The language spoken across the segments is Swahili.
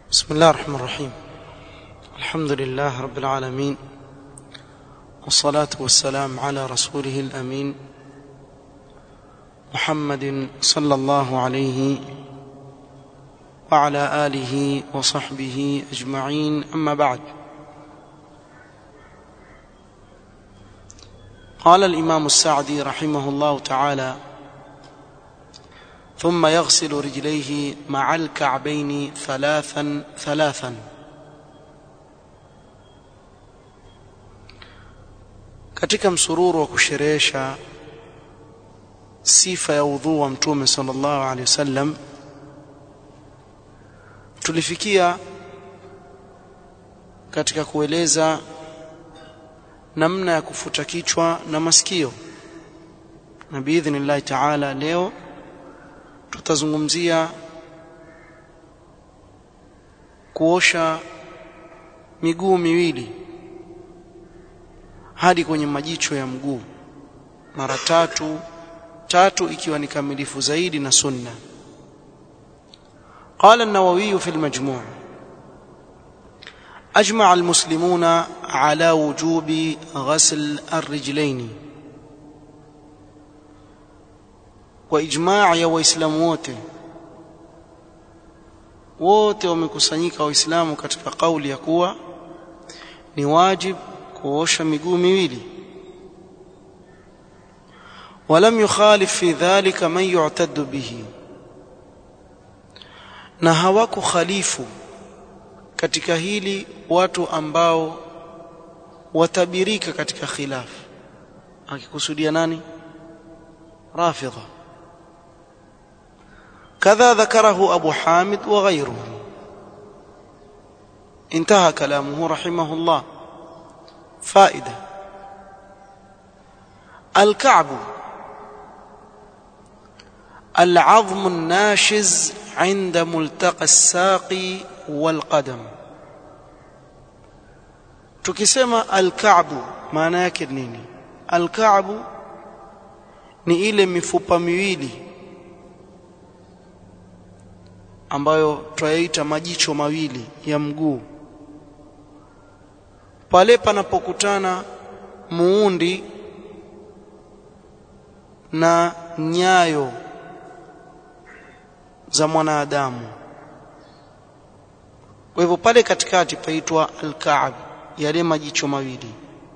بسم الله الرحمن الرحيم الحمد لله رب العالمين والصلاة والسلام على رسوله الأمين محمد صلى الله عليه وعلى آله وصحبه أجمعين أما بعد قال الإمام السعدي رحمه الله تعالى ثم يغسل رجليه مع الكعبين ثلاثا ثلاثا katika msururu wa kusherehesha sifa ya udhu wa mtume sallallahu alaihi wasallam tulifikia katika kueleza namna ya kufuta kichwa na masikio na biidhnillahi taala leo tutazungumzia kuosha miguu miwili hadi kwenye majicho ya mguu mara tatu tatu ikiwa ni kamilifu zaidi na sunna قال النووي في المجموع أجمع المسلمون على وجوب غسل الرجلين وإجماع يا waislamu wote wote wamekusanyika waislamu katika kauli ya kuwa ni wajib kuosha miguu miwili ولم يخالف في ذلك من يعتد به na hawaku khalifu katika hili watu ambao watabirika katika khilaf akikusudia nani rafidha كذا ذكره أبو حامد وغيره انتهى كلامه رحمه الله فائدة الكعب العظم الناشز عند ملتقى الساق والقدم tukisema alkaabu maana yake nini alkaabu ni ile mifupa miwili ambayo twayaita majicho mawili ya mguu pale panapokutana muundi na nyayo za mwanadamu kwa hivyo pale katikati paitwa al-ka'b yale majicho mawili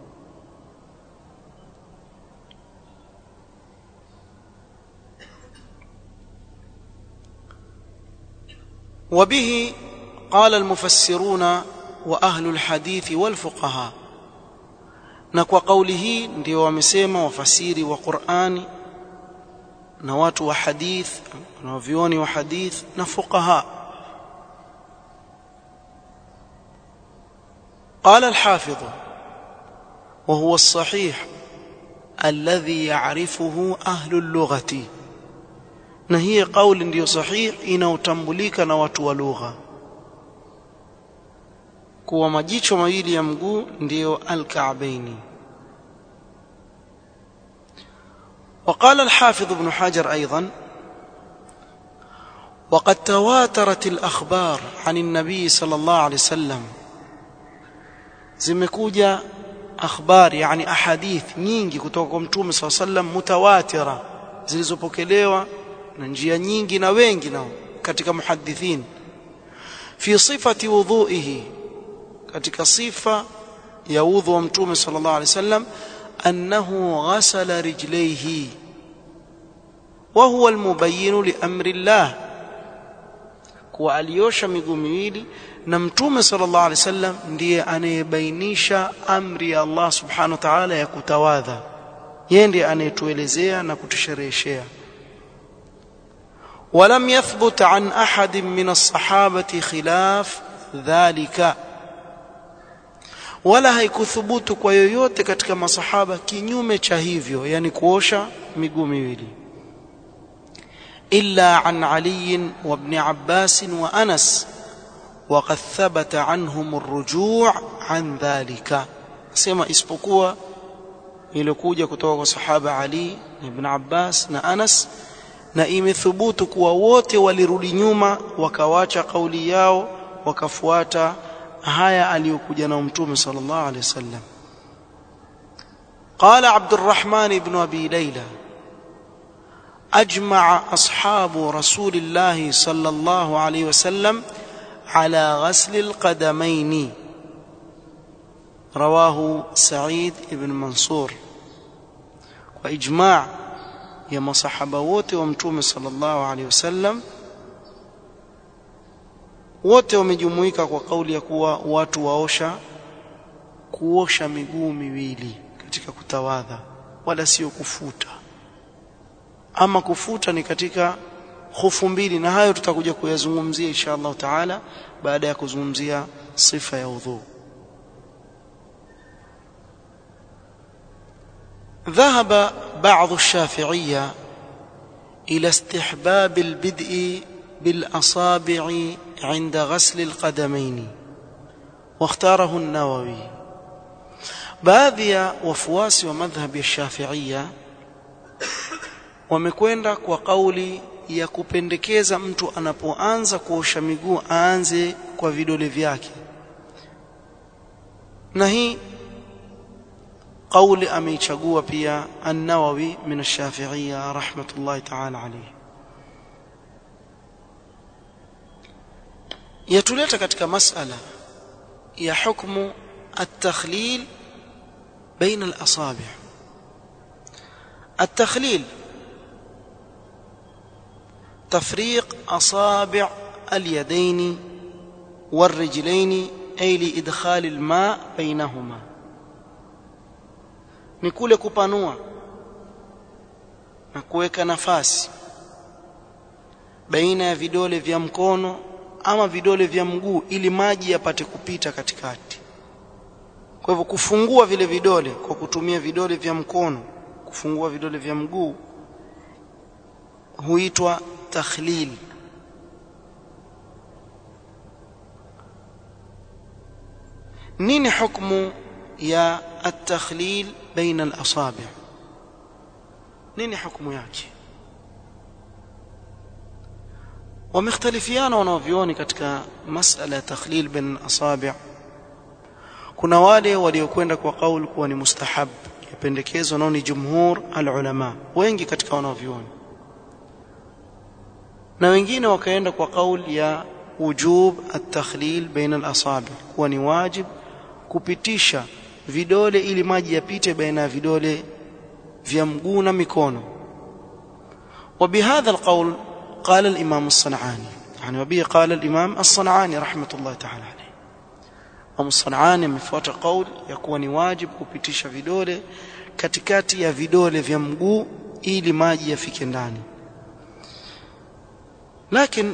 وبه قال المفسرون واهل الحديث والفقهاء na kwa kauli hii ndio wamesema wafasiri wa Qur'ani na watu wa hadith na wavioni wa hadith na fuqaha قال الحافظ وهو الصحيح الذي يعرفه أهل اللغة na hii kauli ndiyo sahih inaotambulika na watu wa lugha kuwa majicho mawili ya mguu ndiyo al-ka'baini وقال الحافظ ابن حجر أيضا وقد تواترت الأخبار عن النبي صلى الله عليه وسلم zimekuja akhbar yani ahadith nyingi kutoka kwa mtume صلى الله عليه وسلم mutawatira zilizopokelewa na njia nyingi na wengi nao katika muhaddithin fi sifati wudhuihi katika sifa ya udhu wa mtume sallallahu alaihi wasallam annahu ghasala rijlaihi wa huwa almubayyin li amri Allah kuwa aliosha miguu miwili na mtume sallallahu alaihi wasallam ndiye anayebainisha amri ya Allah subhanahu wa ta'ala ya kutawadha yeye ndiye anayetuelezea na kutushereheshea ولم يثبت عن احد من الصحابه خلاف ذلك wala haikuthubutu kwa yoyote katika masahaba kinyume cha hivyo yani kuosha miguu miwili illa an ali wa ibn abbas wa anas وقد ثبت عنهم الرجوع عن ذلك sema isipokuwa ilikuja kutoka kwa sahaba ali ibn abbas na anas na imethubutu kuwa wote walirudi nyuma wakawacha kauli yao wakafuata haya aliyokuja na mtume sallallahu alaihi wasallam قال عبد الرحمن بن ابي ليلى اجمع اصحاب رسول الله صلى الله عليه وسلم على غسل القدمين رواه سعيد بن منصور واجماع يا مصحبه wote wa mtume sallallahu alaihi wasallam wote wamejumuika kwa kauli ya kuwa watu waosha kuosha miguu miwili katika kutawadha wala sio kufuta ama kufuta ni katika hofu mbili na hayo tutakuja kuyazungumzia insha Allah taala baada ya kuzungumzia sifa ya udhu ذهب بعض الشافعية إلى استحباب البدء بالأصابع عند غسل القدمين واختاره النووي baadhi ya wafuasi wa madhhabi ya Shafi'ia wamekwenda kwa kauli ya kupendekeza mtu anapoanza kuosha miguu aanze kwa vidole vyake na hii kauli ameichagua pia an-Nawawi min ash-Shafi'iyya rahmatullahi ta'ala alayhi yatuleta katika masala ya hukmu at-takhlil بين الأصابع التخليل تفريق أصابع اليدين والرجلين أي لإدخال الماء بينهما ni kule kupanua na kuweka nafasi baina ya vidole vya mkono ama vidole vya mguu ili maji yapate kupita katikati kwa hivyo kufungua vile vidole kwa kutumia vidole vya mkono kufungua vidole vya mguu huitwa takhlil nini hukumu ya at-takhlil baina al-asabi' nini hukumu yake wamekhtalifiana wanavyoni katika masala ya takhlil baina al-asabi' kuna wale waliokwenda kwa kauli kuwa ni mustahab yapendekezwa nao ni jumhur alulama wengi katika wanavyuoni na wengine wakaenda kwa kauli ya wujub at-takhlil baina al-asabi kuwa ni wajib kupitisha vidole ili maji yapite baina ya vidole vya mguu na mikono وبهذا القول قال الإمام الصنعاني يعني وبه قال الإمام الصنعاني رحمة الله تعالى عليه Imam Sanani amefuata kauli ya kuwa ni wajibu kupitisha vidole katikati ya vidole vya mguu ili maji yafike ndani. Lakini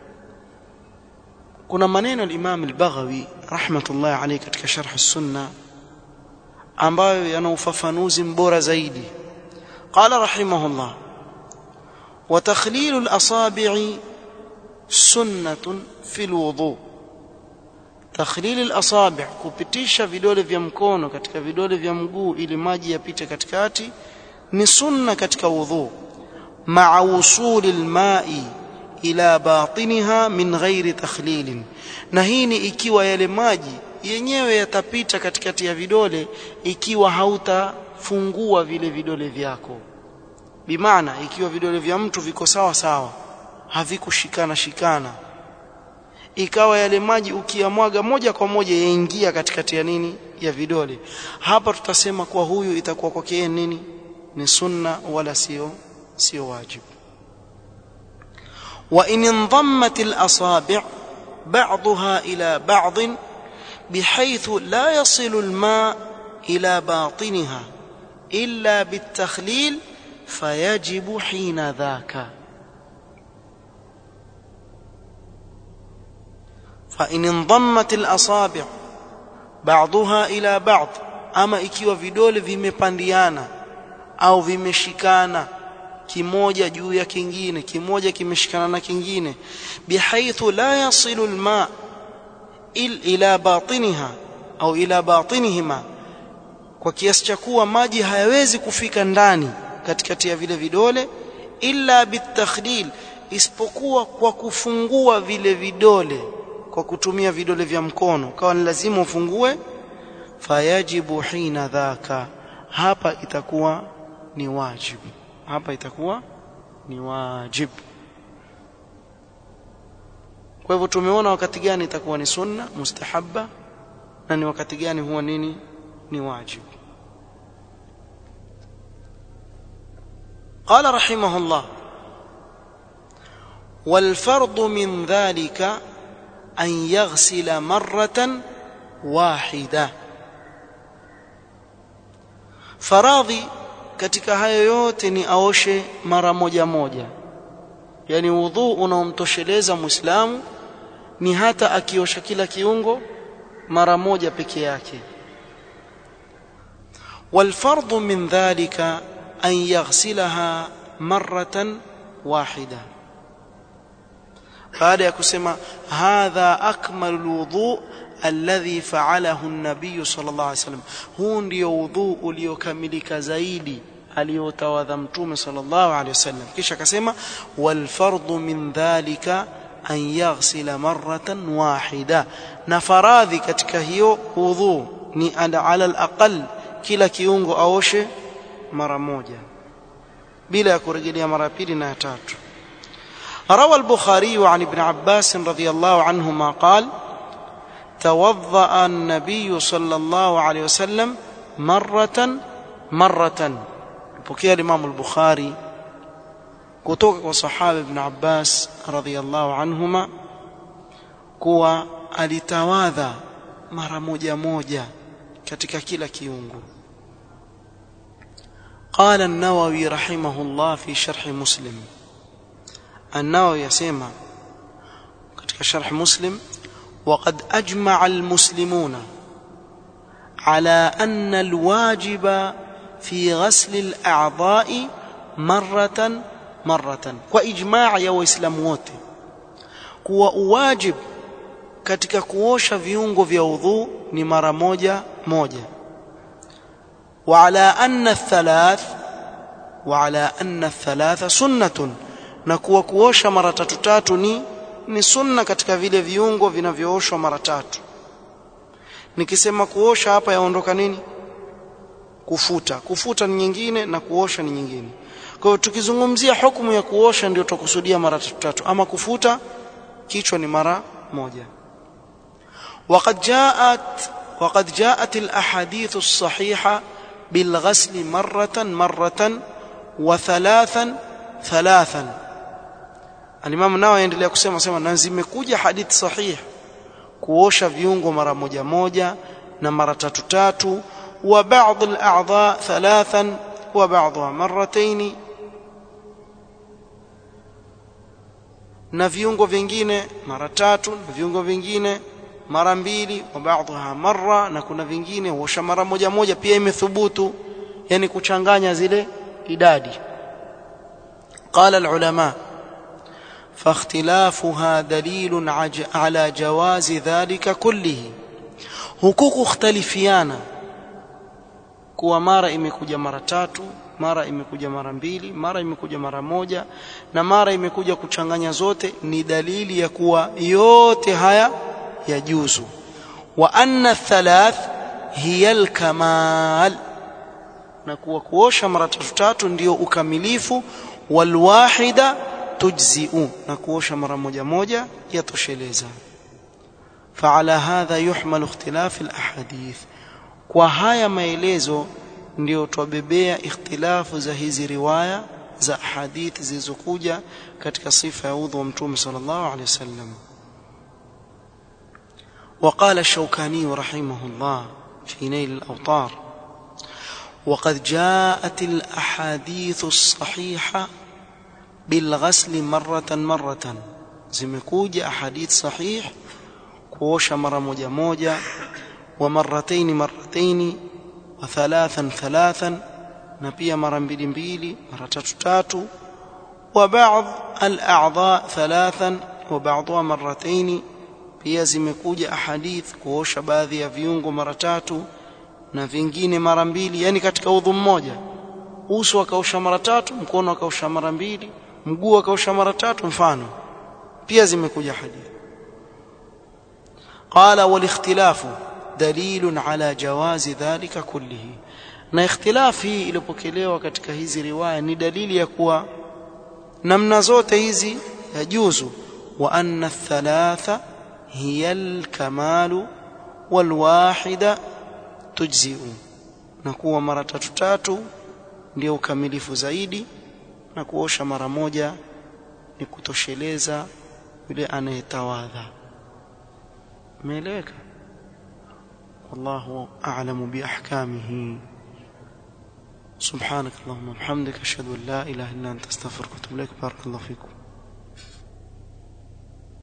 kuna maneno al-Imam al-Baghawi rahmatullahi alayhi katika sharh as-sunna ambayo yana ufafanuzi mbora zaidi. Qala rahimahullah wa takhlil al-asabi'i sunnatun fi al-wudu' takhlil al-asabi' kupitisha vidole vya mkono katika vidole vya mguu ili maji yapite katikati ni sunna katika wudhu ma'a wusuli al-ma'i ila batiniha min ghairi takhlil na hii ni ikiwa yale maji yenyewe yatapita katikati ya vidole ikiwa hautafungua vile vidole vyako bimaana ikiwa vidole vya mtu viko sawa sawa havikushikana shikana ikawa yale maji ukiyamwaga moja kwa moja yaingia katikati ya nini ya vidole hapa tutasema kwa huyu itakuwa kwake yeye nini ni sunna wala sio sio wajibu wa in indammat al-asabi' ba'daha ila ba'd بحيث لا يصل الماء إلى باطنها إلا بالتخليل فيجب حين ذاك فإن انضمت الأصابع بعضها إلى بعض أما ikiwa vidole vimepandiana au vimeshikana kimoja juu ya kingine kimoja kimeshikana na kingine bihaithu la yasilu alma ila batiniha au ila batinihima kwa kiasi cha kuwa maji hayawezi kufika ndani katikati ya vile vidole illa bitakhdil isipokuwa kwa kufungua vile vidole kwa kutumia vidole vya mkono kawa ni lazima ufungue fayajibu hina dhaka hapa itakuwa ni wajibu hapa itakuwa ni wajibu kwa hivyo tumeona wakati gani itakuwa ni sunna mustahabba na ni wakati gani huwa nini ni wajibu قال رحمه الله والفرض من ذلك أن يغسل مرة واحدة faradhi katika hayo yote ni aoshe mara moja moja yani udhu unaomtosheleza muislamu ni hata akiosha kila kiungo mara moja peke yake والفرض من ذلك أن يغسلها مرة واحدة baada ya kusema hadha akmalu wudhu alladhi fa'alahu an-nabiy sallallahu alayhi wasallam huu ndio wudhu uliokamilika zaidi aliyotawadha mtume sallallahu alayhi wasallam kisha akasema wal fardu min dhalika an yaghsila marratan wahida na faradhi katika hiyo wudhu ni ala al-aqal kila kiungo aoshe mara moja bila ya kurejelea mara pili na ya tatu روى البخاري عن ابن عباس رضي الله عنهما قال توضأ النبي صلى الله عليه وسلم مرة مرة بكي الإمام البخاري kutoka kwa sahaba ibn Abbas radhiyallahu anhuma kuwa alitawadha mara moja moja katika kila kiungo قال النووي رحمه الله في شرح مسلم النووي يسمى katika sharh muslim وقد اجمع المسلمون على ان الواجب في غسل الاعضاء مره مره واجماع ya waislamu wote kuwa uwajib katika kuosha viungo vya udhu ni mara moja moja وعلى أن الثلاث وعلى أن الثلاث سنة na kuwa kuosha mara tatu tatu ni ni sunna katika vile viungo vinavyooshwa mara tatu nikisema kuosha hapa yaondoka nini kufuta kufuta ni nyingine na kuosha ni nyingine kwa hiyo tukizungumzia hukumu ya kuosha ndio tukusudia mara tatu tatu ama kufuta kichwa ni mara moja وقد جاءت وقد جاءت الاحاديث الصحيحه بالغسل مرة مرة وثلاثا ثلاثا Alimamu nao aendelea kusema sema na zimekuja hadithi sahih kuosha viungo mara moja moja na mara tatu tatu wa baadhi al-a'dha thalathan wa baadhiha marratayn na viungo vingine mara tatu na viungo vingine mara mbili wa baadhiha marra na kuna vingine huosha mara moja moja pia imethubutu yani kuchanganya zile idadi قال العلماء فاختلافها دليل على جواز ذلك كله hukuku ikhtalifiana kuwa mara imekuja mara tatu mara imekuja mara mbili mara imekuja mara moja na mara imekuja kuchanganya zote ni dalili ya kuwa yote haya yajuzu wa anna thalath hiya alkamal na kuwa kuosha mara tatu tatu ndio ukamilifu walwahida tujzi'u na kuosha mara moja moja yatosheleza فعلى هذا يحمل اختلاف الاحاديث kwa haya maelezo ndio twabebea ikhtilafu za hizi riwaya za hadithi zilizokuja katika sifa ya udhu wa mtume sallallahu alaihi wasallam وقال الشوكاني رحمه الله في نيل الأوطار وقد جاءت الأحاديث الصحيحة بالغسل مرة مرة zimekuja ahadith sahih kuosha mara moja moja wa marrataini marrataini wa thalathan thalathan na pia mara mbili mbili mara tatu tatu wa baadhi al-a'dha thalathan wa ba'dha marrataini pia zimekuja ahadith kuosha baadhi ya viungo mara tatu na vingine mara mbili yani katika udhu mmoja uso akaosha mara tatu mkono akaosha mara mbili mguu akaosha mara tatu mfano pia zimekuja hadithi قال والاختلاف دليل على جواز ذلك كله na ikhtilaf hii iliyopokelewa katika hizi riwaya ni dalili ya kuwa namna zote hizi yajuzu wa anna thalatha hiya alkamalu walwahida tujzi'u na kuwa mara tatu tatu ndio ukamilifu zaidi na kuosha mara moja ni kutosheleza yule anayetawadha umeeleweka wallahu a'lamu biahkamihi سبحانك اللهم وبحمدك اشهد ان لا اله الا انت استغفرك واتوب اليك بارك الله فيكم